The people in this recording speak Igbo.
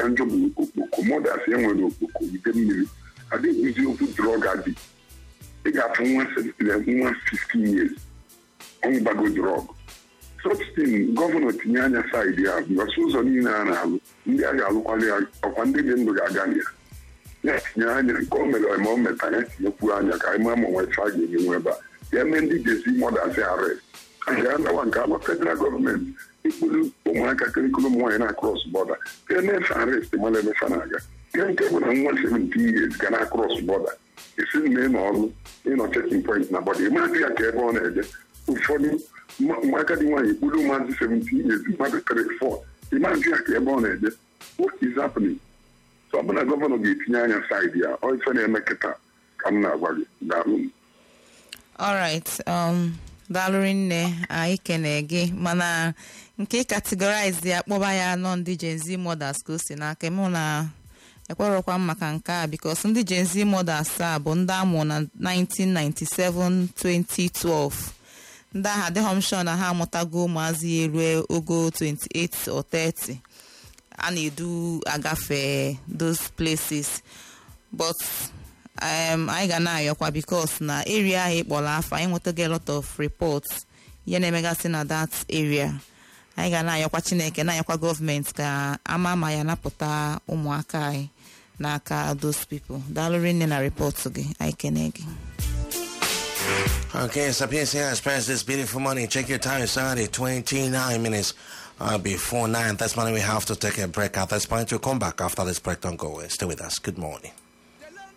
ka njọ bụ okpoko modas enwere okpoko ide mmiri adịghịzi okwu drọg adị ị ga-afụ nwa nwa 15 years ọṅụgbago drọg sọbstin gọvanọ tinye anya saịdị ya bụgasị ụzọ niile a na-alụ ndị a ga-alụkwalị ya ọkwa ndị dị ndụ ga-aga na ya ya tinye anya nke o mere ma o meta ya tinyekwu anya ka anyị ma ma nwefe a ga-enyenwe ebe a ya eme ndị jezi mọdas arest a ga-anawa nke agba federal gọọmenti ikpuru ụmụaka kirikulum nwaanyị na kros bọda ka emefe arest mara emefe na-aga ihe nke bụ na nwa 17 years ga na kros bọda esi na ịnọ ọrụ ịnọ chekin point na bọda ịmadị ya ka ebe ọ na-eje ụfọdụ ụmụaka dị nwaanyị ikpuru maazị 17 years mmadụ 34 ịmadị ya ka ebe ọ na-eje what is happening so ọ bụ na gọvanọ ga-etinye anya saịdị ya ọ ife na-eme kịta ka m na-agwa gị daalụ m alright um, daalụrị nne anyị kene gị mana nke categorize ya kpọba ya nọ ndị Gen Z mothers ka o si n'aka mụ na ekwerọkwa m maka nke a because ndị Gen Z mothers a bụ ndị amụ na 1997 2012 ndị ahụ adịghị m sure na ha amụtago ụmụazị ya erue ogo 28 or 30 a na-edu agafe those places but um, anyị ga na-ayọkwa because na area ahụ ịkpọrọ afọ anyị nwetago a lot of reports ihe na-emegasị na that area anyị ga na-ayọkwa chineke na-ayọkwa gọọmenti ka ama ma ya napụta ụmụaka anyị n'aka those people daalụrị nne na report gị anyị kene gị Okay, so PSA has passed this beautiful morning. Check your time, Saturday, 29 minutes uh, before 9. That's when we have to take a break at this point. We'll come back after this break. Don't go away. Stay with us. Good morning.